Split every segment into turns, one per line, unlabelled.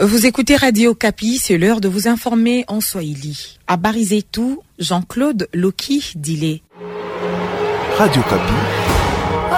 Vous écoutez Radio Kapi, c'est l'heure de vous informer en Swahili. À Barizetou, Jean-Claude Loki Dilé.
Radio Kapi.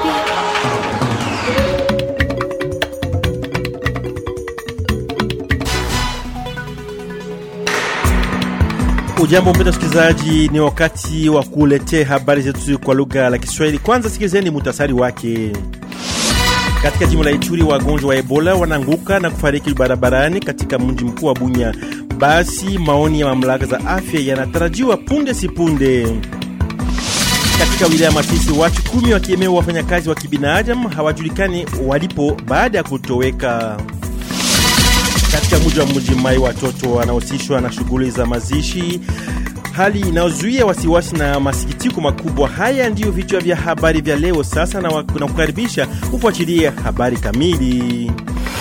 Ujambo mpenda msikilizaji, ni wakati wa kuletea habari zetu kwa lugha la Kiswahili. Kwanza sikilizeni muhtasari wake. Katika jimbo la Ituri, wagonjwa wa Ebola wanaanguka na kufariki barabarani katika mji mkuu wa Bunya. Basi maoni ya mamlaka za afya yanatarajiwa punde si punde. Katika wilaya Masisi, watu kumi wakiemewa wafanyakazi wa kibinadamu hawajulikani walipo baada ya kutoweka. Katika mji wa Mji Mai, watoto wanahusishwa na shughuli za mazishi, hali inayozuia wasiwasi na masikitiko makubwa. Haya ndiyo vichwa vya habari vya leo. Sasa na kukaribisha kufuatilia habari kamili.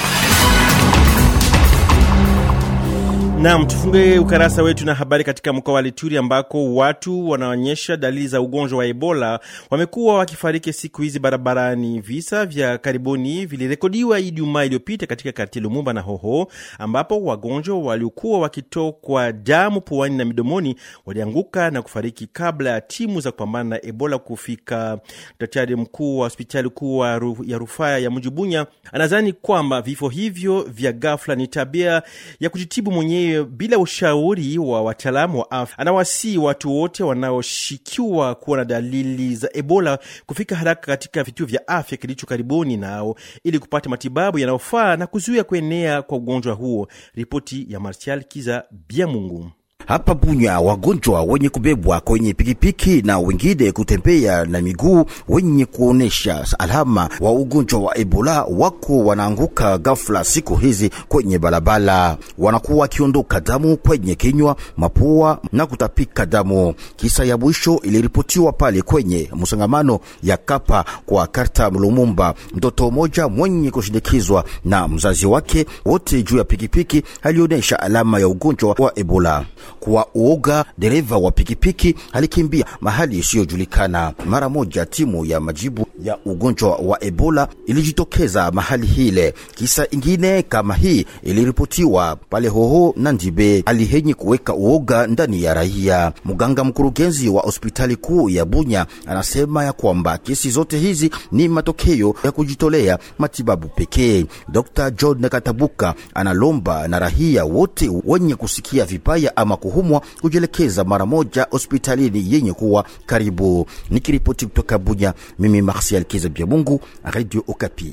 Nam, tufunge ukarasa wetu na habari katika mkoa wa Lituri ambako watu wanaonyesha dalili za ugonjwa wa Ebola wamekuwa wakifariki siku hizi barabarani. Visa vya karibuni vilirekodiwa Ijumaa iliyopita katika karti Lumumba na Hoho, ambapo wagonjwa waliokuwa wakitokwa damu puani na midomoni walianguka na kufariki kabla ya timu za kupambana na Ebola kufika. Daktari mkuu wa hospitali kuu ya rufaa ya mji Bunya anadhani kwamba vifo hivyo vya ghafla ni tabia ya kujitibu mwenyewe bila ushauri wa wataalamu wa afya. Anawasii watu wote wanaoshikiwa kuwa na dalili za Ebola kufika haraka katika vituo vya afya kilicho karibuni nao ili kupata matibabu yanayofaa na kuzuia kuenea kwa ugonjwa huo. Ripoti ya Martial Kiza Biamungu.
Hapa Bunya, wagonjwa wenye kubebwa kwenye pikipiki na wengine kutembea na miguu wenye kuonesha alama wa ugonjwa wa Ebola wako wanaanguka ghafla siku hizi kwenye barabara, wanakuwa wakiondoka damu kwenye kinywa, mapua na kutapika damu. Kisa ya mwisho iliripotiwa pale kwenye msangamano ya Kapa kwa karta Lumumba, mtoto mmoja mwenye kushindikizwa na mzazi wake, wote juu ya pikipiki alionyesha alama ya ugonjwa wa Ebola. Kwa uoga, dereva wa pikipiki alikimbia mahali isiyojulikana. Mara moja, timu ya majibu ya ugonjwa wa Ebola ilijitokeza mahali hile. Kisa ingine kama hii iliripotiwa pale Hoho na Ndibe, alihenyi kuweka uoga ndani ya raia. Mganga mkurugenzi wa hospitali kuu ya Bunya anasema ya kwamba kesi zote hizi ni matokeo ya kujitolea matibabu pekee. Dr. John Katabuka analomba na raia wote wenye kusikia vibaya ama kuhumwa kujielekeza mara moja hospitalini yenye kuwa karibu. Nikiripoti kutoka Bunya, mimi Marsial Kiza Bya Mungu, Radio Okapi.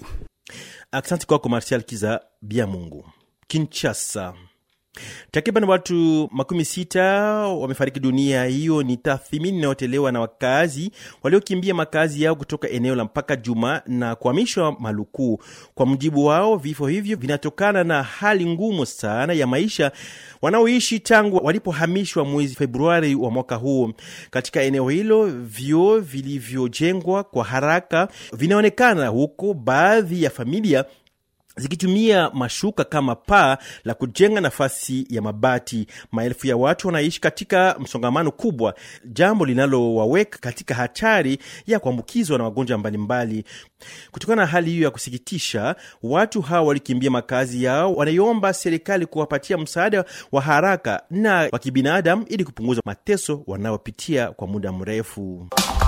Asante kwako Marsial Kiza Bya Mungu. Kinshasa, Takriban watu makumi sita wamefariki dunia. Hiyo ni tathmini inayotolewa na wakazi waliokimbia makazi yao kutoka eneo la mpaka Juma na kuhamishwa Maluku. Kwa mujibu wao, vifo hivyo vinatokana na hali ngumu sana ya maisha wanaoishi tangu walipohamishwa mwezi Februari wa mwaka huu. Katika eneo hilo, vyoo vilivyojengwa kwa haraka vinaonekana huko, baadhi ya familia zikitumia mashuka kama paa la kujenga nafasi ya mabati. Maelfu ya watu wanaishi katika msongamano kubwa, jambo linalowaweka katika hatari ya kuambukizwa na magonjwa mbalimbali. Kutokana na hali hiyo ya kusikitisha, watu hawa walikimbia makazi yao, wanaiomba serikali kuwapatia msaada wa haraka na wa kibinadamu ili kupunguza mateso wanaopitia kwa muda mrefu.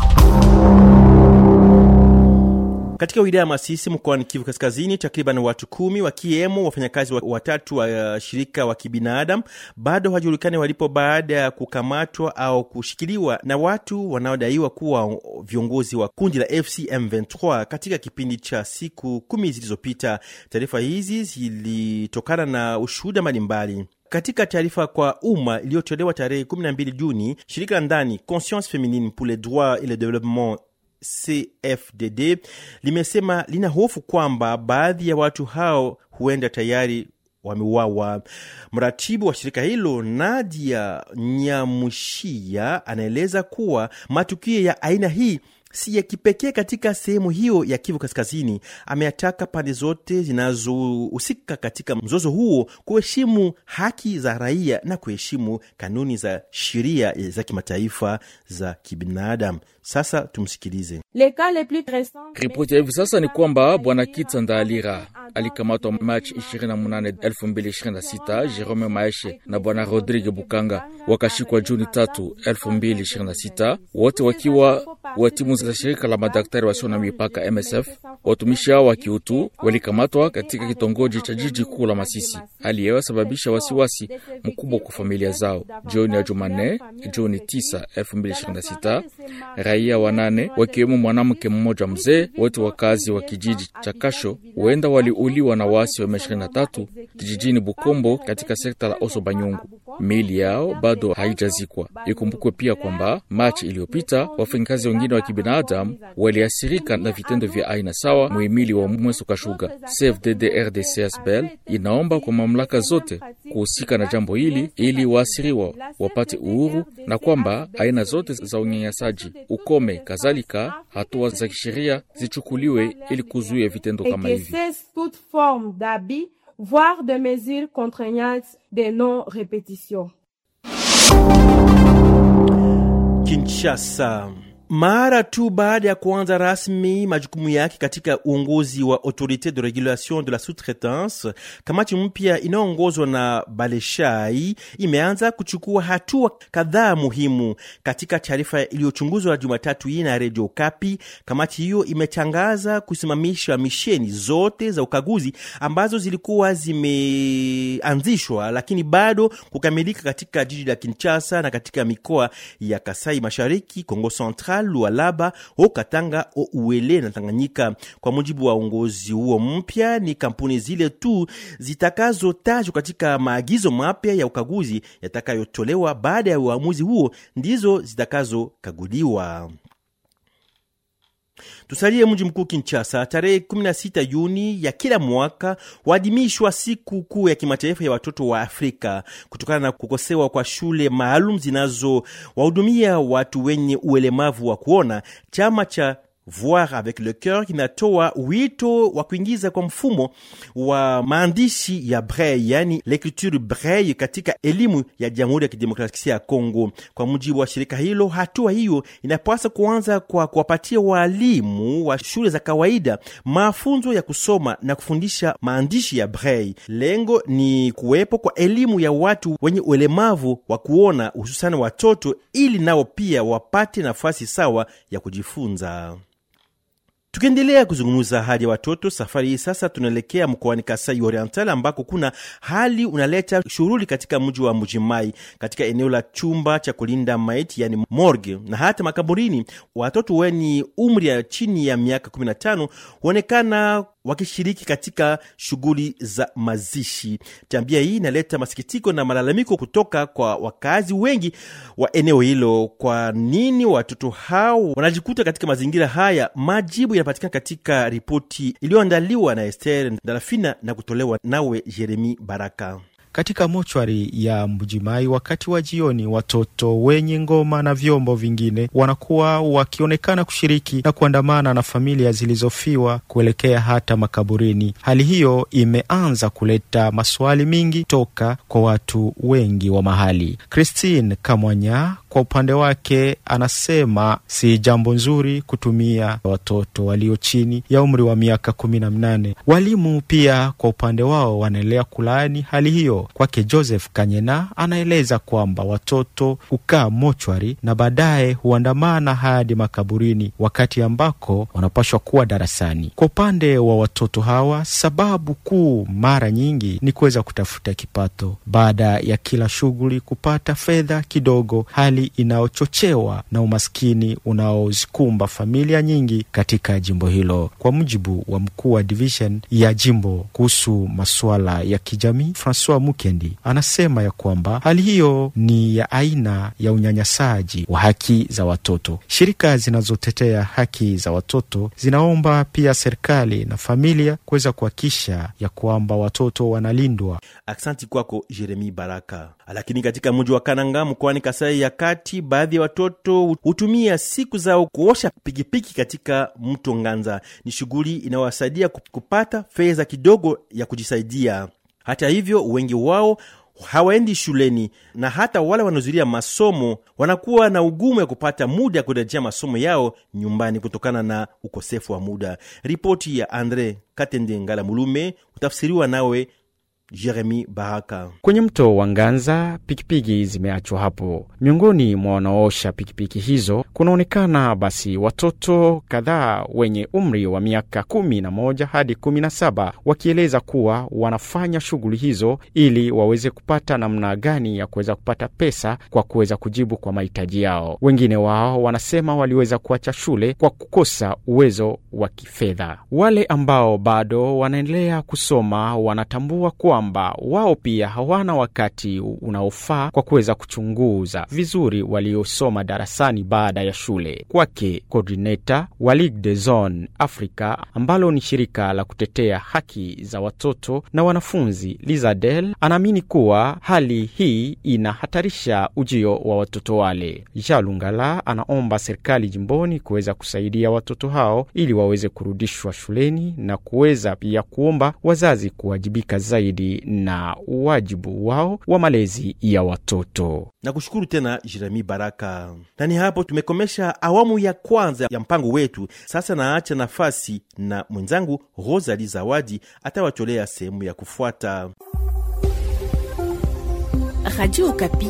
Katika wilaya ya Masisi mkoani Kivu Kaskazini, takriban watu kumi wakiwemo wafanyakazi watatu wa uh, shirika wa kibinadamu bado hawajulikani walipo baada ya kukamatwa au kushikiliwa na watu wanaodaiwa kuwa viongozi wa kundi la FC M23 katika kipindi cha siku kumi zilizopita. Taarifa hizi zilitokana na ushuhuda mbalimbali. Katika taarifa kwa umma iliyotolewa tarehe 12 Juni, shirika la ndani Conscience Feminine pour les droits et le développement CFDD limesema lina hofu kwamba baadhi ya watu hao huenda tayari wameuawa. Mratibu wa shirika hilo Nadia Nyamushia anaeleza kuwa matukio ya aina hii si ya kipekee katika sehemu hiyo ya Kivu Kaskazini. Ameyataka pande zote zinazohusika katika mzozo huo kuheshimu haki za raia na kuheshimu kanuni za sheria za kimataifa za kibinadamu. Sasa tumsikilize.
Ripoti ya hivi sasa ni kwamba bwana Kitsa Ndaalira alikamatwa Machi 28, 2026. Jerome Maeshe na bwana Rodrigue Bukanga wakashikwa Juni 3, 2026, wote wakiwa wa timu za shirika la madaktari wasio na mipaka MSF. Watumishi hao wa kiutu walikamatwa katika kitongoji cha jiji kuu la Masisi, hali iliyosababisha wasiwasi mkubwa kwa familia zao. Jioni ya Jumanne, Juni 9, 2026, raia wanane wakiwemo mwanamke mmoja mzee, wote wakazi wa kijiji cha Kasho, huenda waliuliwa na waasi wa M23 kijijini Bukombo katika sekta la Oso Banyungu. Miili yao bado haijazikwa. Ikumbukwe pia kwamba Machi iliyopita wafanyakazi wengine wa kibinadamu waliasirika na vitendo vya aina sawa muhimili wa Mweso Kashuga. CFDD RDC Bel inaomba kwa mamlaka zote kuhusika na jambo hili ili waasiriwa wapate uhuru na kwamba aina zote za unyanyasaji ukome, kadhalika hatua za kisheria zichukuliwe ili kuzuia vitendo kama hivi.
toute forme d'abus, voire de mesures contraignantes de non-répétition.
Kinshasa. Mara tu baada ya kuanza rasmi majukumu yake katika uongozi wa Autorite de Regulation de la Sous-Traitance, kamati mpya inayoongozwa na Baleshai imeanza kuchukua hatua kadhaa muhimu. Katika taarifa iliyochunguzwa Jumatatu hii na Redio Kapi, kamati hiyo imetangaza kusimamisha misheni zote za ukaguzi ambazo zilikuwa zimeanzishwa lakini bado kukamilika katika jiji la Kinshasa na katika mikoa ya Kasai Mashariki, Kongo Central Lualaba, Okatanga, Ouele na Tanganyika. Kwa mujibu wa uongozi huo mpya, ni kampuni zile tu zitakazotajwa katika maagizo mapya ya ukaguzi yatakayotolewa baada ya uamuzi huo ndizo zitakazokaguliwa. Tusalie mji mkuu Kinshasa. Tarehe 16 Juni ya kila mwaka huadhimishwa siku kuu ya kimataifa ya watoto wa Afrika. Kutokana na kukosewa kwa shule maalum zinazowahudumia watu wenye ulemavu wa kuona, chama cha Voir avec le coeur kinatoa wito wa kuingiza kwa mfumo wa maandishi ya Braille, yani l'ecriture Braille katika elimu ya Jamhuri ya Kidemokrasia ya Kongo. Kwa mujibu wa shirika hilo, hatua hiyo inapaswa kuanza kwa kuwapatia waalimu wa shule za kawaida mafunzo ya kusoma na kufundisha maandishi ya Braille. Lengo ni kuwepo kwa elimu ya watu wenye ulemavu wa kuona, hususani watoto, ili nao pia wapate nafasi sawa ya kujifunza. Tukiendelea kuzungumza hali ya watoto, safari hii sasa tunaelekea mkoani Kasai Oriental ambako kuna hali unaleta shughuli katika mji wa Mujimai, katika eneo la chumba cha kulinda maiti, yani morgue, na hata makaburini. Watoto wenye umri ya chini ya miaka 15 huonekana wakishiriki katika shughuli za mazishi. Tabia hii inaleta masikitiko na malalamiko kutoka kwa wakazi wengi wa eneo hilo. Kwa nini watoto hao wanajikuta katika mazingira haya? Majibu yanapatikana katika ripoti iliyoandaliwa na Ester Darafina na kutolewa nawe Jeremi Baraka.
Katika mochwari ya Mbujimai wakati wa jioni, watoto wenye ngoma na vyombo vingine wanakuwa wakionekana kushiriki na kuandamana na familia zilizofiwa kuelekea hata makaburini. Hali hiyo imeanza kuleta maswali mingi toka kwa watu wengi wa mahali. Christine Kamwanya kwa upande wake anasema si jambo nzuri kutumia watoto walio chini ya umri wa miaka kumi na minane. Walimu pia kwa upande wao wanaendelea kulaani hali hiyo. Kwake Joseph Kanyena anaeleza kwamba watoto hukaa mochwari na baadaye huandamana hadi makaburini, wakati ambako wanapashwa kuwa darasani. Kwa upande wa watoto hawa, sababu kuu mara nyingi ni kuweza kutafuta kipato, baada ya kila shughuli kupata fedha kidogo, hali inayochochewa na umaskini unaozikumba familia nyingi katika jimbo hilo. Kwa mujibu wa mkuu wa division ya jimbo kuhusu masuala ya kijamii Francois Mukendi anasema ya kwamba hali hiyo ni ya aina ya unyanyasaji wa haki za watoto. Shirika zinazotetea haki za watoto zinaomba pia serikali na familia kuweza kuhakikisha ya kwamba watoto wanalindwa.
Aksanti kwako Jeremi Baraka. Lakini katika mji wa Kananga mkoani Kasai ya Kati, baadhi ya watoto hutumia siku zao kuosha pikipiki katika mto Nganza. Ni shughuli inayowasaidia kupata fedha kidogo ya kujisaidia. Hata hivyo, wengi wao hawaendi shuleni, na hata wale wanaozuria masomo wanakuwa na ugumu ya kupata muda ya kurejea masomo yao nyumbani kutokana na ukosefu wa muda. Ripoti ya Andre Katende Ngala Mulume utafsiriwa nawe Jeremi Baraka.
Kwenye mto wa Nganza pikipiki zimeachwa hapo. Miongoni mwa wanaoosha pikipiki hizo kunaonekana basi watoto kadhaa wenye umri wa miaka kumi na moja hadi kumi na saba wakieleza kuwa wanafanya shughuli hizo ili waweze kupata namna gani ya kuweza kupata pesa kwa kuweza kujibu kwa mahitaji yao. Wengine wao wanasema waliweza kuacha shule kwa kukosa uwezo wa kifedha. Wale ambao bado wanaendelea kusoma wanatambua kuwa kwamba wao pia hawana wakati unaofaa kwa kuweza kuchunguza vizuri waliosoma darasani baada ya shule. Kwake coordinator wa Ligue de Zone Africa ambalo ni shirika la kutetea haki za watoto na wanafunzi, Lizadel anaamini kuwa hali hii inahatarisha ujio wa watoto wale. Jalungala anaomba serikali jimboni kuweza kusaidia watoto hao ili waweze kurudishwa shuleni na kuweza pia kuomba wazazi kuwajibika zaidi na wajibu wao wa malezi ya watoto.
Na kushukuru tena Jeremi Baraka. Na ni hapo tumekomesha awamu ya kwanza ya mpango wetu. Sasa naacha nafasi na mwenzangu Rosali Zawadi atawatolea sehemu ya kufuata.
Radio Okapi,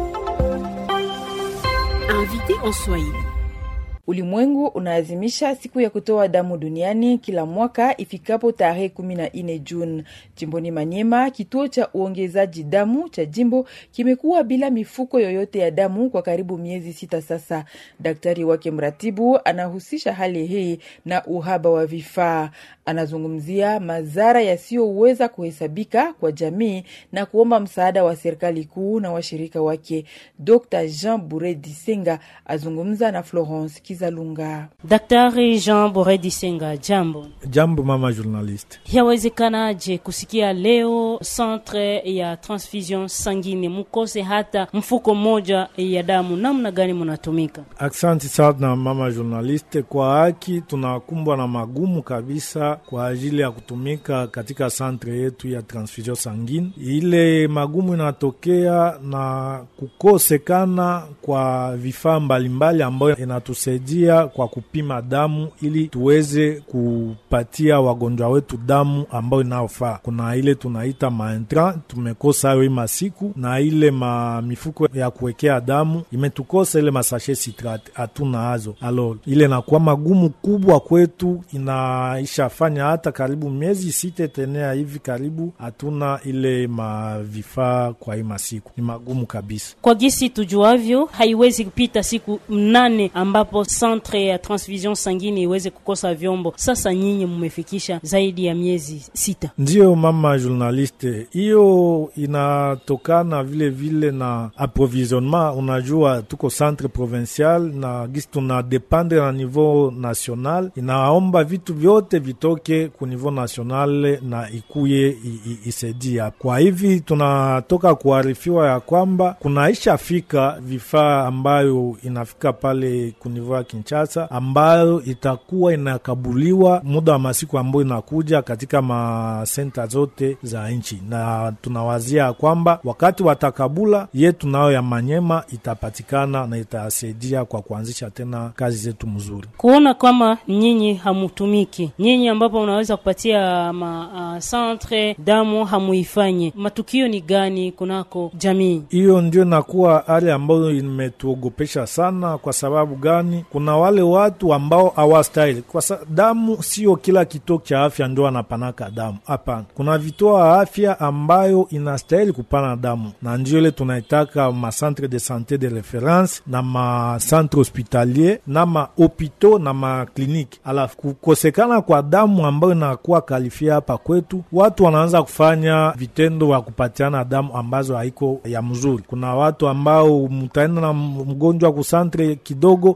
invité en Swahili.
Ulimwengu unaazimisha siku ya kutoa damu duniani kila mwaka ifikapo tarehe kumi na nne Juni. Jimboni Manyema, kituo cha uongezaji damu cha jimbo kimekuwa bila mifuko yoyote ya damu kwa karibu miezi sita sasa. Daktari wake mratibu anahusisha hali hii na uhaba wa vifaa. Anazungumzia madhara yasiyoweza kuhesabika kwa jamii na kuomba msaada wa serikali kuu na washirika wake. Dr Jean Bure Disenga azungumza na Florence Kizalunga.
Daktari Jean Bore Disenga, jambo.
Jambo mama journalist.
Yawezekanaje kusikia leo centre ya transfusion sangine mukose hata mfuko mmoja ya damu? Namna gani munatumika?
Aksanti sana mama journalist, kwa haki tunakumbwa na magumu kabisa kwa ajili ya kutumika katika centre yetu ya transfusion sangine. Ile magumu inatokea na kukosekana kwa vifaa mbalimbali ambayo inatusaidia kwa kupima damu ili tuweze kupatia wagonjwa wetu damu ambayo inayofaa. Kuna ile tunaita maentra, tumekosa hayo ima siku, na ile ma mifuko ya kuwekea damu imetukosa, ile masashe sitrate hatuna hazo. Alo, ile nakuwa magumu kubwa kwetu, inaishafanya hata karibu miezi sita tenea hivi karibu hatuna ile mavifaa kwa hii masiku, ni magumu kabisa.
Kwa gisi tujuavyo, haiwezi kupita siku mnane ambapo centre ya transfusion sangine iweze kukosa vyombo. Sasa nyinyi mmefikisha zaidi ya miezi sita.
Ndiyo mama journaliste, hiyo inatokana vile vile na approvisionnement. Unajua tuko centre provincial na gisi tuna dependre na niveau national, inaomba vitu vyote vitoke ku niveau national na ikuye isaidia. Kwa hivi tunatoka kuarifiwa ya kwamba kunaisha fika vifaa ambayo inafika pale ku niveau ya Kinshasa ambayo itakuwa inakabuliwa muda wa masiku ambayo inakuja katika masenta zote za nchi, na tunawazia kwamba wakati watakabula yetu nayo ya Manyema itapatikana na itasaidia kwa kuanzisha tena kazi zetu mzuri.
Kuona kama nyinyi hamutumiki, nyinyi ambapo unaweza kupatia ma uh, centre damu hamuifanye, matukio ni gani kunako jamii?
Hiyo ndio inakuwa hali ambayo imetuogopesha sana. Kwa sababu gani? Kuna wale watu ambao hawastahili kwa sa, damu sio kila kituo cha afya ndio anapanaka damu. Hapana, kuna vituo vya afya ambayo inastahili kupana damu, na ndio ile tunaitaka ma centre de sante de reference na ma centre hospitalier na ma hopitaux na ma kliniki. Alafu kukosekana kwa damu ambayo inakuwa kalifia hapa kwetu, watu wanaanza kufanya vitendo vya kupatiana damu ambazo haiko ya mzuri. Kuna watu ambao mtaenda na mgonjwa ku centre kidogo banatosha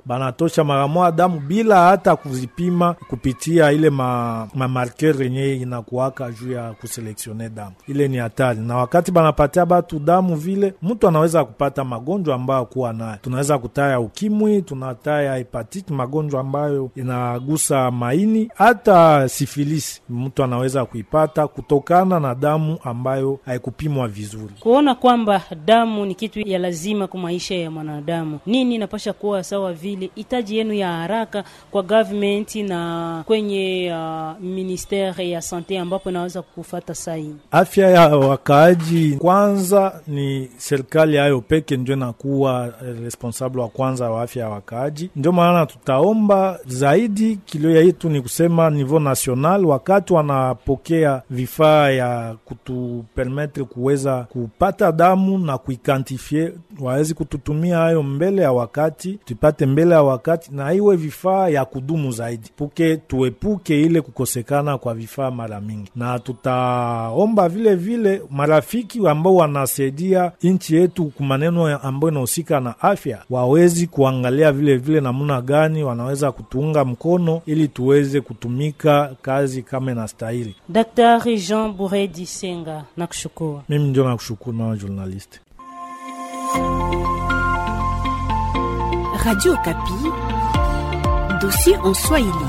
wanatosha mara moja damu bila hata kuzipima kupitia ile ma, ma marker yenye inakuwaka juu ya kuseleksione damu. Ile ni hatari, na wakati banapatia batu damu vile, mtu anaweza kupata magonjwa ambayo kuwa nayo. Tunaweza kutaya ukimwi, tunataya hepatiti, magonjwa ambayo inagusa maini, hata sifilisi mtu anaweza kuipata kutokana na damu ambayo haikupimwa vizuri.
Kuona kwamba damu ni kitu ya lazima kwa maisha ya mwanadamu, nini inapasha kuwa sawa vile hitaji yenu ya haraka kwa government na kwenye uh, ministere ya sante ambapo inaweza kufata saini
afya ya wakaaji kwanza, ni serikali hayo peke ndio inakuwa responsable wa kwanza wa afya ya wakaaji. Ndio maana tutaomba zaidi, kilio yetu ni kusema niveau national, wakati wanapokea vifaa ya kutupermetre kuweza kupata damu na kuikantifie, wawezi kututumia hayo mbele ya wakati, tupate mbele ya wakati, na iwe vifaa ya kudumu zaidi, puke tuepuke ile kukosekana kwa vifaa mara mingi, na tutaomba vile vile marafiki ambao wanasaidia nchi yetu kumaneno ambayo inahusika na afya wawezi kuangalia vile vile namna gani wanaweza kutuunga mkono ili tuweze kutumika kazi kama inastahili.
Daktari Jean Buredi Senga, nakushukuru.
Mimi ndio nakushukuru mama journalist.
Radio Kapi, dossier en Swahili.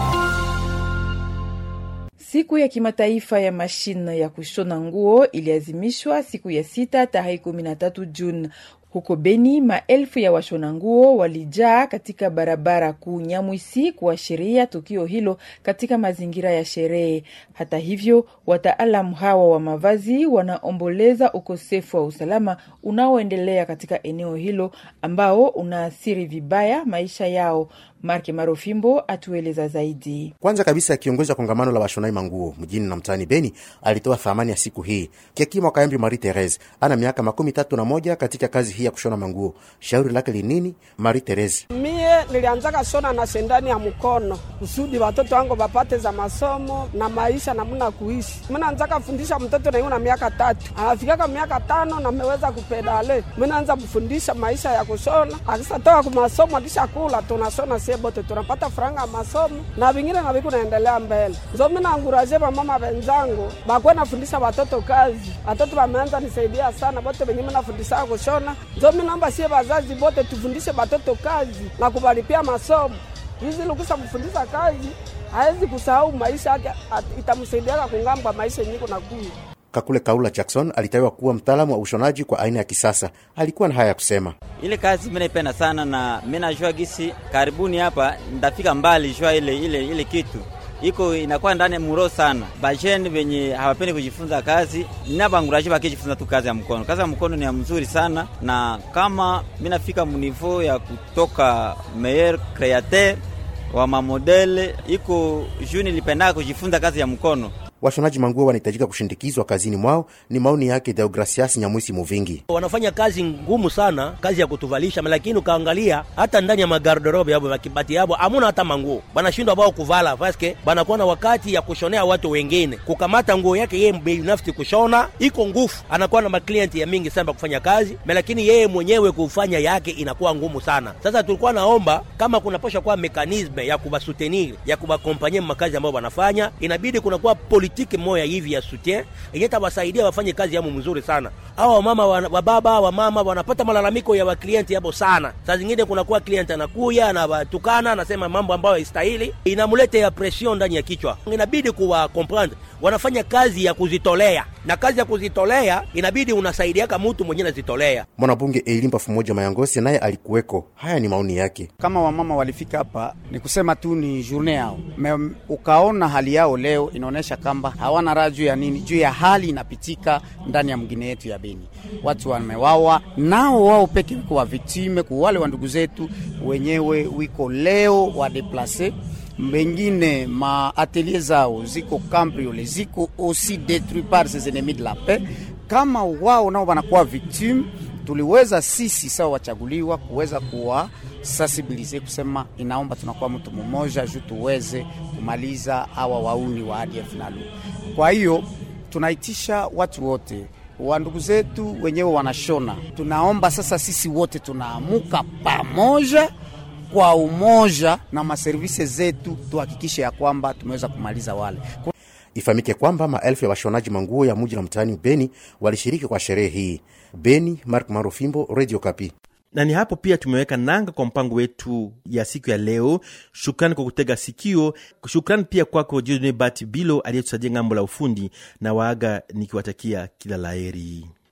Siku ya kimataifa ya mashine ya kushona nguo iliazimishwa siku ya sita tarehe kumi na tatu Juni. Huko Beni, maelfu ya washona nguo walijaa katika barabara kuu Nyamwisi kuashiria tukio hilo katika mazingira ya sherehe. Hata hivyo, wataalamu hawa wa mavazi wanaomboleza ukosefu wa usalama unaoendelea katika eneo hilo ambao unaathiri vibaya maisha yao. Marke Marofimbo atueleza zaidi.
Kwanza kabisa, kiongozi wa kongamano la washonai manguo mjini na mtaani Beni alitoa thamani ya siku hii. Kiakima Kaembi Marie Therese ana miaka makumi tatu na moja katika kazi hii ya kushona manguo. Shauri lake linini? Marie Therese:
mie nilianzaka shona na sendani ya mkono kusudi watoto wangu wapate za masomo na maisha namuna kuishi. Minaanzaka fundisha mtoto naiu na miaka tatu anafikaka miaka tano nameweza kupedale. Minaanza kufundisha maisha ya kushona, akisatoka kumasomo alishakula tunashona bote tunapata franga ya masomo na vingine na viku naendelea mbele. Nzo mina anguraje vamama venzangu bakwe nafundisha watoto kazi, watoto wameanza nisaidia sana bote venye minafundisha kushona. Nzo minaomba sie vazazi bote tufundishe watoto kazi na kubalipia masomo hizi lukusa mfundisha kazi hawezi kusahau maisha yake, itamsaidiaka kungamba maisha yenye kuna kuya
Kakule Kaula Jackson alitawiwa kuwa mtaalamu wa ushonaji kwa aina ya kisasa. Alikuwa na haya ya kusema:
ile kazi mimi naipenda sana na mimi najua gisi karibuni hapa ndafika mbali, jua ile ile ile kitu iko inakuwa ndani ya muro sana. Bajeni venye hawapendi kujifunza kazi, ninabanguraji bakijifunza tu kazi ya mkono. Kazi ya mkono ni ya mzuri sana, na kama mimi nafika munivo ya kutoka meilleur createur wa mamodele iko juu nilipendaka kujifunza kazi ya mkono.
Washonaji manguo wanahitajika kushindikizwa kazini mwao. Ni maoni yake Deogracias Nyamwisi Muvingi.
Wanafanya kazi ngumu sana, kazi ya kutuvalisha, lakini ukaangalia hata ndani ya magarderobe yabo makibati yabo amuna hata manguo, banashindwa bao kuvala paske banakuwa na wakati ya kushonea watu wengine. Kukamata nguo yake yeye binafsi kushona iko ngufu, anakuwa na maklienti ya mingi sana kufanya kazi, lakini yeye mwenyewe kufanya yake inakuwa ngumu sana. Sasa tulikuwa naomba kama kunaposha kuwa mekanisme ya kubasutenir ya kubakompanye makazi ambayo wanafanya, inabidi kunakuwa politiki moya hivi ya soutien yenye tawasaidia wafanye kazi yamo mzuri sana. Au wamama wa baba wa mama wanapata malalamiko ya waklienti yabo sana. Saa zingine kunakuwa klienti anakuya anawatukana, anasema mambo ambayo haistahili, inamuleta ya pression ndani ya kichwa. Inabidi kuwa comprendre wanafanya kazi ya kuzitolea, na kazi ya kuzitolea inabidi unasaidiaka mtu mwenyewe nazitolea.
Mwanabunge Elimpa Fumoja Mayangosi naye alikuweko. Haya ni maoni yake.
Kama wamama walifika hapa, ni kusema tu ni journe yao me, ukaona hali yao leo inaonyesha kamba hawana raha juu ya nini, juu ya hali inapitika ndani ya mgine yetu ya Beni. Watu wamewawa nao wao peke wiko wa viktime ku wale wa ndugu zetu wenyewe wiko leo wa deplace mbengine ma atelier zao ziko cambriole ziko aussi détruit par ces ennemis de la paix. Kama wao nao wanakuwa victime, tuliweza sisi sawa wachaguliwa kuweza kuwa sensibilize kusema inaomba tunakuwa mtu mmoja juu tuweze kumaliza hawa wauni wa ADF NALU. Kwa hiyo tunaitisha watu wote wa ndugu zetu wenyewe wanashona, tunaomba sasa sisi wote tunaamuka pamoja kwa umoja na maservise zetu tuhakikishe ya kwamba tumeweza kumaliza wale
Ifahamike kwamba maelfu ya washonaji manguo ya muji na mtaani Beni walishiriki kwa sherehe hii. Beni, Mark Marofimbo, Radio Kapi.
na ni hapo pia tumeweka nanga kwa mpango wetu ya siku ya leo. Shukrani kwa kutega sikio. Shukrani pia kwako Judne Bat Bilo aliyetusaidia ng'ambo la ufundi, na waaga nikiwatakia kila laheri.